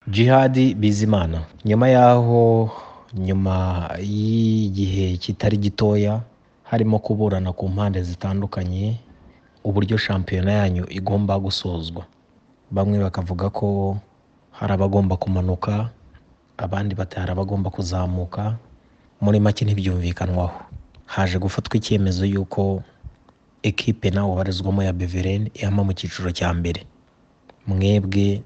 Djihad Bizimana nyuma y'aho nyuma y'igihe kitari gitoya harimo kuburana ku mpande zitandukanye uburyo shampiyona yanyu igomba gusozwa bamwe bakavuga ko hari abagomba kumanuka abandi bati hari abagomba kuzamuka muri make ntibyumvikanwaho haje gufatwa icyemezo y'uko ekipe nawe ubarizwamo ya Beveren ihama mu cyiciro cya mbere mwebwe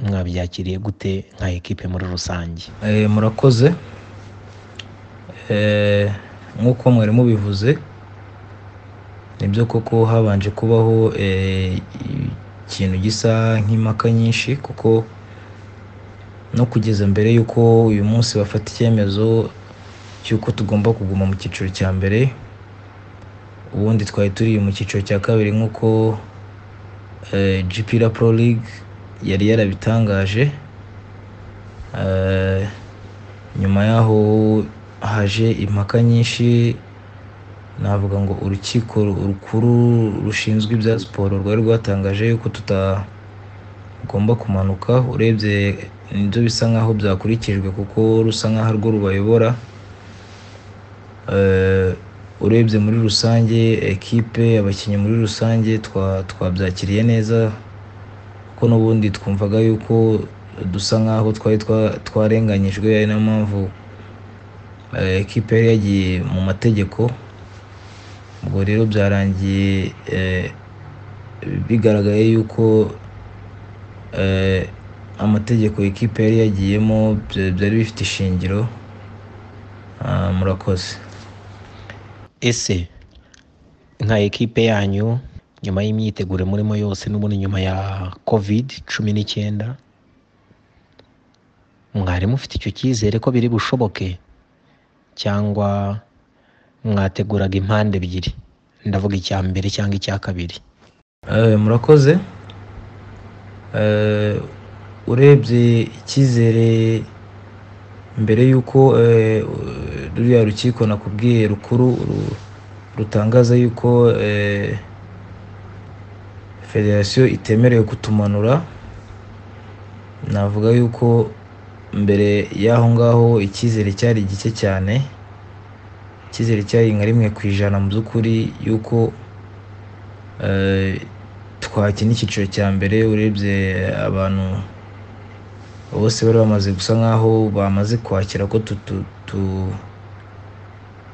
mwabyakiriye gute nka ekipe muri rusange Eh, murakoze Eh, nk'uko mwari mubivuze nibyo koko habanje kubaho eh, ikintu gisa nk'impaka nyinshi kuko no kugeza mbere y'uko uyu munsi bafata icyemezo cy'uko tugomba kuguma mu cyiciro cya mbere ubundi twari turi mu cyiciro cya kabiri nk'uko eh, GP La Pro League yari yarabitangaje Eh, nyuma y'aho haje impaka nyinshi navuga ngo urukiko ru- rukuru rushinzwe ibya siporo rwari rwatangaje yuko tutagomba kumanuka urebye nibyo bisa nkaho byakurikijwe kuko rusa nkaho arwo rubayobora Eh, urebye muri rusange ekipe abakinnyi muri rusange twa- twabyakiriye neza kuko n'ubundi twumvaga yuko dusa nkaho twari twa- twarenganyijwe ari nayo mpamvu eh, ekipe yari yagiye mu mategeko ubwo rero byarangiye eh, bigaragaye yuko eh, amategeko ekipe yari yagiyemo bya- byari bifite ishingiro Ah, murakoze ese nka ekipe yanyu nyuma y'imyiteguro murimo yose n'ubundi nyuma ya covid cumi n'icyenda mwari mufite icyo cyizere ko biri bushoboke cyangwa mwateguraga impande ebyiri ndavuga icya mbere cyangwa icya kabiri Eh, murakoze Eh, urebye icyizere mbere y'uko eh, ruriya rukiko nakubwiye rukuru ru- rutangaza yuko eh, federasiyo itemerewe kutumanura navuga yuko mbere y'aho ngaho icyizere cyari gike cyane icyizere cyari nka rimwe ku ijana mu by'ukuri yuko eh, twakina icyiciro cya mbere urebye abantu bose bari bamaze gusa nkaho bamaze kwakira ko tu- tu- tu-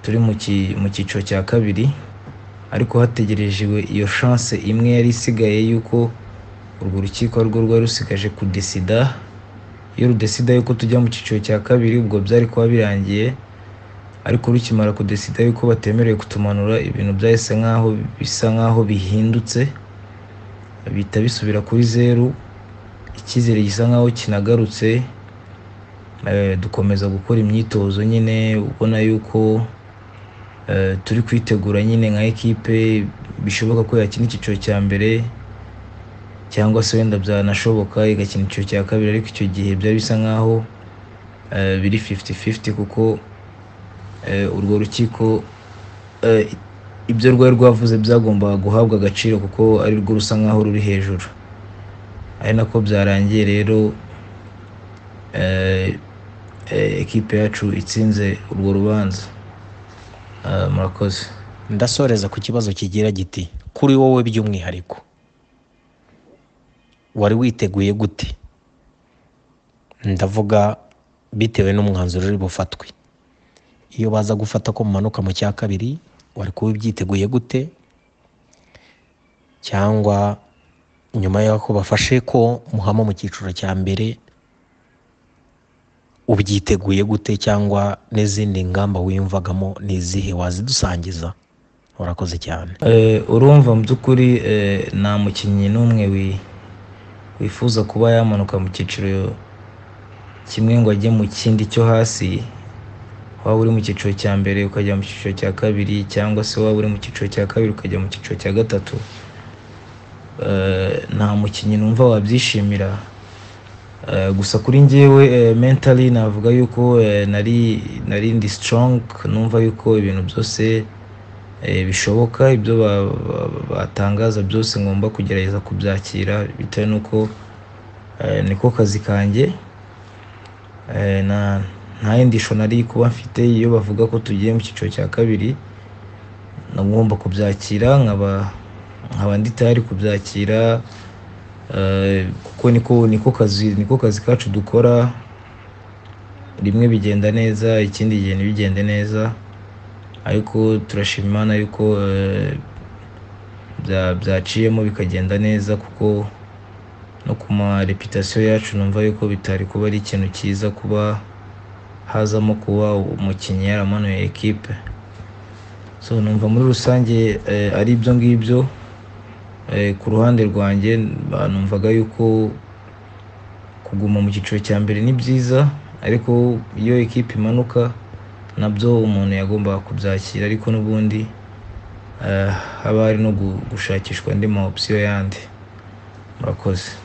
turi mu ki- mu cyiciro cya kabiri ariko hategerejwe iyo chance imwe yari isigaye y'uko urwo rukiko ari rwo rwari rusigaje kudesida iyo rudesida yuko tujya mu cyiciro cya kabiri ubwo byari kuba birangiye ariko rukimara kudesida yuko batemerewe kutumanura ibintu byahise nkaho bisa nkaho bihindutse bihita bisubira kuri zeru icyizere gisa nkaho kinagarutse Eh, dukomeza gukora imyitozo nyine ubona yuko eh, turi kwitegura nyine nka ekipe bishoboka ko yakina icyiciro cya mbere cyangwa se wenda byanashoboka igakina icyiciro cya kabiri ariko icyo gihe byari bisa nkaho eh, biri 50-50 kuko eh, urwo rukiko eh, ibyo rwari rwavuze byagombaga guhabwa agaciro kuko ari rwo rusa nkaho ruri hejuru ari nako byarangiye rero eh, eh, ekipe yacu itsinze urwo rubanza Eh, murakoze ndasoreza ku kibazo kigira giti kuri wowe by'umwihariko wari witeguye gute ndavuga bitewe n'umwanzuro uri bufatwe iyo baza gufata ko mumanuka mu cya kabiri wari kuba ubyiteguye gute cyangwa nyuma y'uko bafashe ko muhama mu cyiciro cya mbere ubyiteguye gute cyangwa n'izindi ngamba wiyumvagamo ni izihe wazidusangiza urakoze cyane Eh, urumva mu by'ukuri eh, nta mukinnyi n'umwe wi- wifuza kuba yamanuka mu cyiciro kimwe ngo ajye mu kindi cyo hasi waba uri mu cyiciro cya mbere ukajya mu cyiciro cya kabiri cyangwa se waba uri mu cyiciro cya kabiri ukajya mu cyiciro cya gatatu Eh, nta mukinnyi numva wabyishimira Eh, gusa kuri njyewe eh, mentally navuga yuko eh, nari nari ndi strong numva yuko ibintu byose eh, bishoboka ibyo ba- ba- ba- batangaza byose ngomba kugerageza kubyakira bitewe n'uko eh, niko kazi kanjye Eh, nta nta yindi shusho nari kuba mfite iyo bavuga ko tugiye mu cyiciro cya kabiri naba ngomba kubyakira nkaba nkaba ndi tayari kubyakira eh, kuko niko niko kazi niko kazi kacu dukora rimwe bigenda neza ikindi gihe ntibigende neza ariko turashima Imana yuko eh, bya- byaciyemo bikagenda neza kuko no ku ma reputasiyo yacu numva yuko bitari kuba ari ikintu cyiza kuba hazamo kuba umukinnyi yaramanuye ekipe so numva muri rusange eh, ari ibyo ngibyo Eh, ku ruhande rwanjye ba- numvaga yuko kuguma mu cyiciro cya mbere ni byiza ariko iyo ekipe imanuka nabyo umuntu yagombaga kubyakira ariko n'ubundi eh, haba hari no gu- gushakishwa andi ma opsiyo yandi murakoze